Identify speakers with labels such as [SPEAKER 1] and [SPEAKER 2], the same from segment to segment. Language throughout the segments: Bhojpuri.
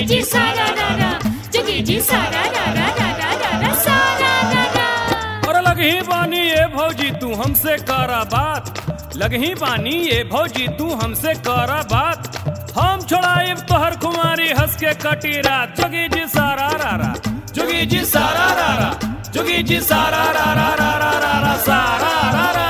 [SPEAKER 1] जी सारा रा रा जोगी जी सारा रा रा रा रा रा रा सारा रा रा
[SPEAKER 2] और लगही पानी ये भौजी तू हमसे करा बात लगही पानी ये भौजी तू हमसे करा बात हम छोड़ाइब तोहर कुमारी हंस के कटी रात जोगी जी सारा रा रा जोगी जी सारा रा रा जोगी जी सारा रा रा रा रा रा रा सारा रा रा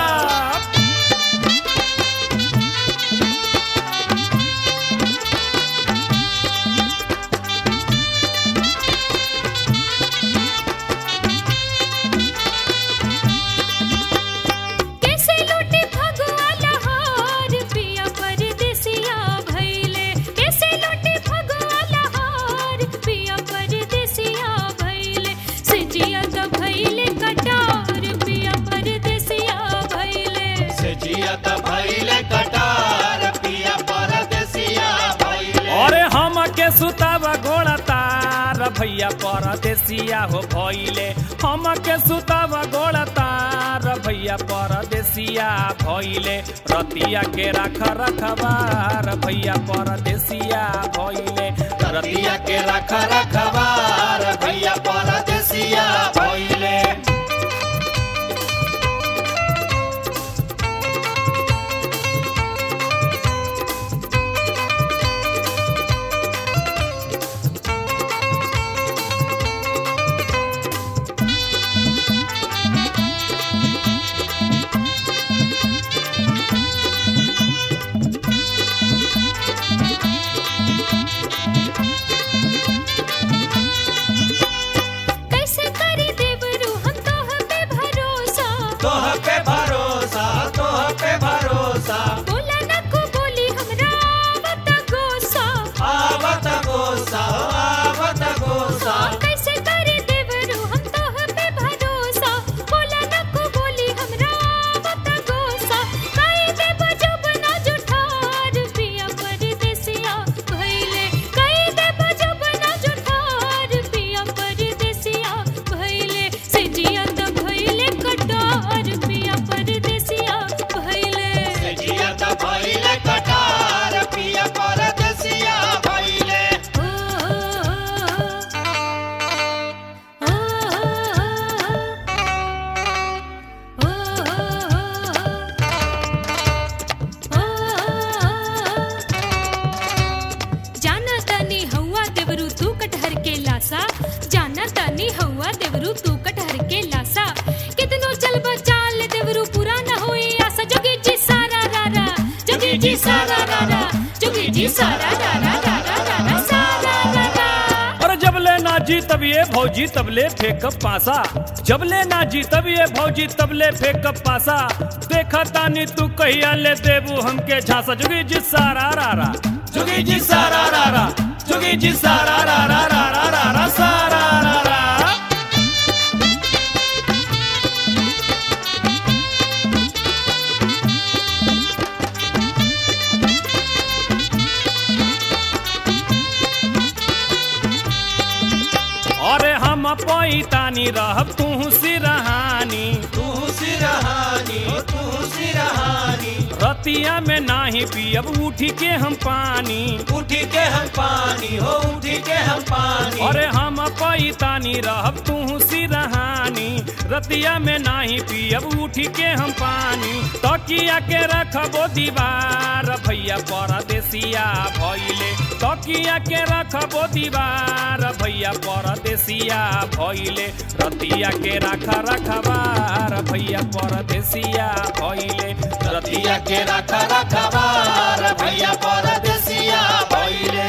[SPEAKER 1] कैसे लूटे फगुआ लहार पिया परदेसिया भैले कैसे लूटे फगुआ लहार पिया परदेसिया भैले सजिया त भैले कटार पिया परदेसिया भैले
[SPEAKER 3] से जिया त भइले कटार पिया परदेसिया भइले
[SPEAKER 2] अरे हम के सुतावा गोड़ा तार भैया परदेसिया हो भइले हम के सुतावा गोड़ा तार भैया परदेसिया भइले रतिया के राख रखबार भैया परदेसिया भइले
[SPEAKER 3] रतिया के रख रखबार भैया परदेसिया भइले
[SPEAKER 1] कैसे करी देवरू हम तोह पे भरोसा
[SPEAKER 3] तोह पे भरोसा तोह पे भरोसा
[SPEAKER 1] बोला न को बोली हमरा आवत गोसा
[SPEAKER 3] आवत गोसा आवत गोसा
[SPEAKER 1] कैसे करे देवरू हम तोह पे भरोसा बोला न को बोली हमरा आवत गोसा काहे दे बजब ना जुठार पिया परदेसिया भइले काहे दे बजब ना जुठार पिया परदेसिया भइले से जिया त भइले कटार पिया परदेसिया भइले
[SPEAKER 3] से जिया त भइले कटार पिया परदेसिया भइले
[SPEAKER 1] जाना तानी हवा देवरू तू कटहर के लासा जाना तानी हवा देवरू तू कटहर के लासा कितनो चल चाल देवरू पूरा न होई आशा जोगी जी सारा रा रा जोगी जी सारा रा रा जोगी जी सारा रा रा रा रा रा रा सारा रा रा
[SPEAKER 2] और जब ले ना जी तब ये भौजी तब ले फेंक पासा जब ले ना जी तब ये भौजी तब ले फेंक पासा देखा तानी तू कहिया ले देबू हमके झांसा जुगी जी सारा रा रा जुगी जी सारा रा रा जुगी जी सारा रा रा रा रा रा रा सारा रा रा अरे हम पैतानी रहब तू सिरहानी
[SPEAKER 3] तू सिरहानी तू सिरहानी
[SPEAKER 2] रतिया में नाही पियब उठी के हम पानी
[SPEAKER 3] उठी के हम पानी हो उठी के हम पानी
[SPEAKER 2] अरे हम पैतानी रहब तू सिरहानी रतिया में नाही पियब उठी के हम पानी तकिया के रखबो दीवार भैया परदेसिया भइले तकिया के रखबो दीवार भैया परदेसिया भइले रतिया के राख रखबार भैया परदेसिया भइले
[SPEAKER 3] रतिया के रख रखबार भैया परदेसिया भइले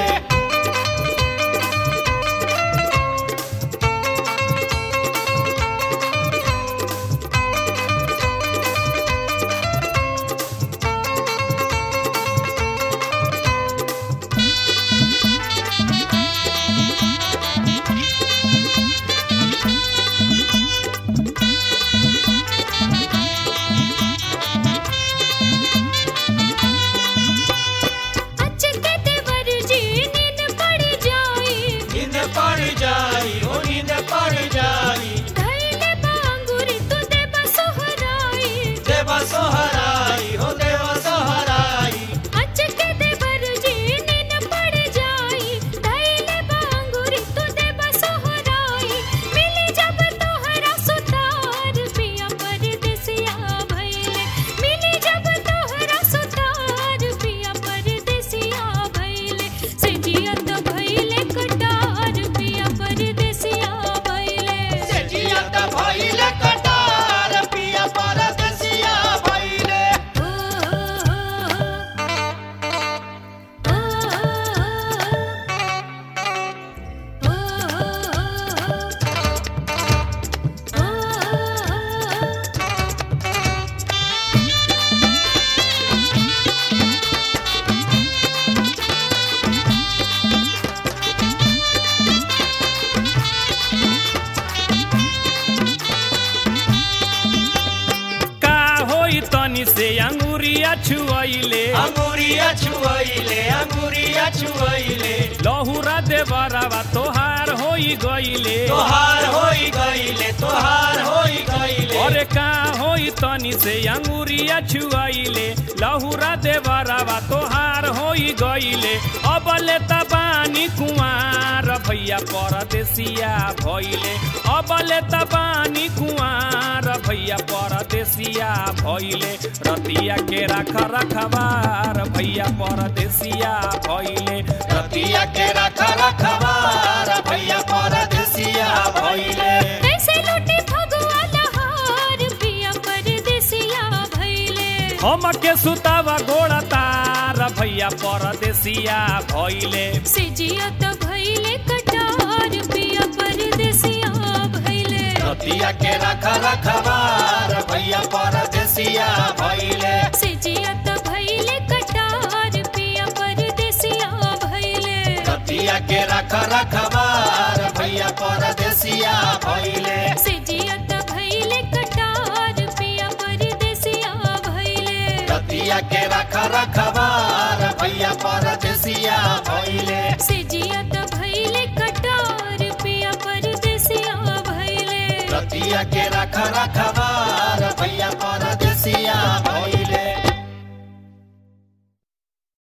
[SPEAKER 2] छुआइले
[SPEAKER 3] अंगुरिया छुआइले अंगुरिया छुआइले
[SPEAKER 2] लहुरा देवरवा तोहार होई गइले
[SPEAKER 3] तोहार होई गइले तोहार होई गइले
[SPEAKER 2] अरे का होई तनी से अंगुरिया छुआइले लहुरा देवरवा तोहार होई गइले अबले तबानी कुंवार भैया परदेसिया भइले अबले तबानी कुंवार भैया परदेसिया भइले रतिया के रख रखबार भैया परदेसिया भइले
[SPEAKER 3] रतिया के रख रखबार भैया परदेसिया भइले
[SPEAKER 1] कैसे लूटे फगुआ लहार पिया परदेसिया भइले
[SPEAKER 2] हमके सुतावा गोड़ा तार भैया परदेसिया भइले
[SPEAKER 1] सिजिया त भइले कटार पिया परदेसिया भइले
[SPEAKER 3] रतिया के रख रखबार भैया परदेसिया भइले
[SPEAKER 1] सिजिया त भइले कटार पिया परदेसिया भइले
[SPEAKER 3] रतिया के रख रखबार भैया परदेसिया भइले
[SPEAKER 1] सिजिया त भइले कटार पिया परदेसिया भइले
[SPEAKER 3] रतिया के रख रखबार भैया परदेसिया भइले
[SPEAKER 1] सिजिया त भइले कटार पिया परदेसिया भइले
[SPEAKER 3] रतिया के रख रखबार